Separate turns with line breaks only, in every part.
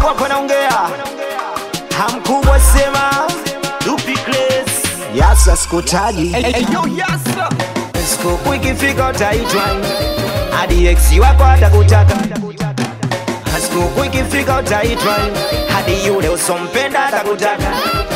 hapo hapo naongea hamkubwa sema duplicate yasa sikutaji siku ikifika utaitwa hadi ex wako atakutaka siku ikifika utaitwa hadi yule usompenda atakutaka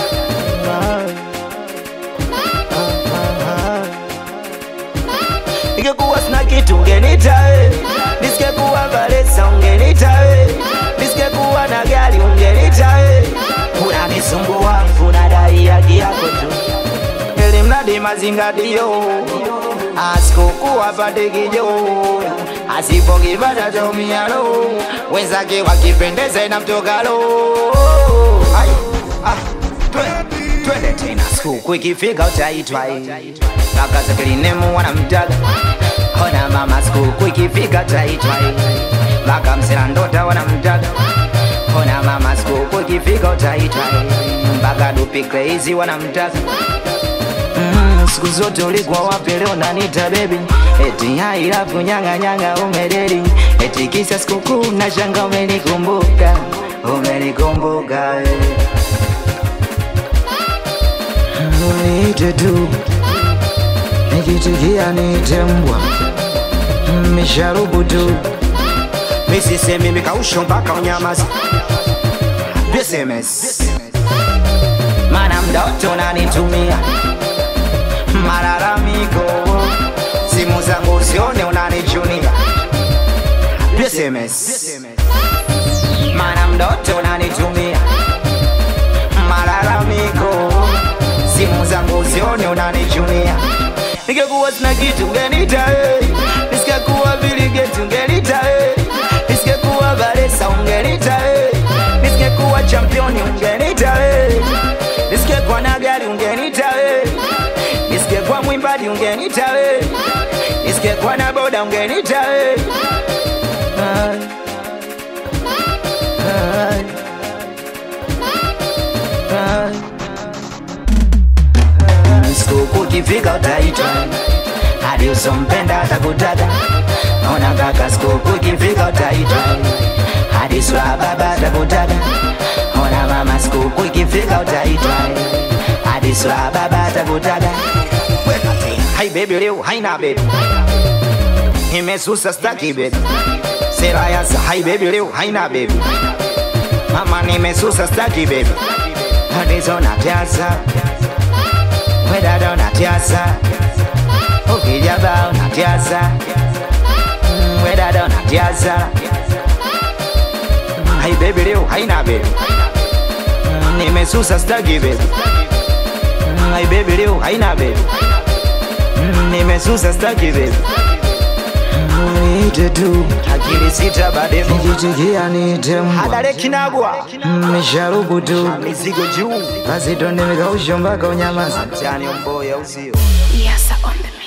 Ningekuwa sina kitu ungenita we, nisingekuwa Valesa ungenita we, nisingekuwa na gari ungenita we. Unanisumbua, unadai haki yako tu, ili mradi mazingatio asikokuwa pate kijo asipokipata chaumialo wenzake wakipendeza inamtokalo Ai, ah, twe- twende tena siku ikifika utaitwa kaka zake linemu wanamtaga ona mama siku ikifika utaitwa mpaka msela ndota wanamtaga ona mama siku ikifika utaitwa mpaka dupi crazy wanamtaga Mm, siku zote ulikuwa wapi leo nanita baby eti hailafu nyanga nyanga umedeli eti kisa sikukuu na shanga umenikumbuka umenikumbuka eh. Uniite tu nikitikia niite mbwa misharubu tu misisemi mikausho mpaka unyamazi SMS mana mdoto nanitumia malalamiko simu zangu usione unanichunia SMS mana mdoto unanitumia malalamiko simu zangu usione unanichunia ningekuwa sina kitu ungenita hey. nisingekuwa viligeti ungenita hey. nisingekuwa Valesa ungenita hey. nisingekuwa championi ungenita hey. nisingekuwa na gari ungenita hey. nisingekuwa mwimbaji ungenita hey. nisingekuwa na boda ungenita hey. Ay. Ay. Ay. Siku ikifika utaitwa hadi usompenda atakutaka. Ona kaka, siku ikifika utaitwa hadi sura baba atakutaka. Ona mama, siku ikifika utaitwa hadi sura baba atakutaka. Hai baby, leo haina baby, nimesusa staki baby, sera ya sa hai baby, leo haina baby, mama nimesusa staki baby, hadi zona tiasa wedada unatiasa ukijaba unatiasa Mm, wedada unatiasa hai bebi leo haina bebi Mm, nimesusa staki bebi Mm, hai bebi leo haina bebi Mm, nimesusa staki bebi Niite tu akili sita bademo nikitikia niite mbwa hadare kinagwa misharubu tu mizigo juu basi tonde mikausho mpaka unyamaza mtani mboya usio
Yes, on the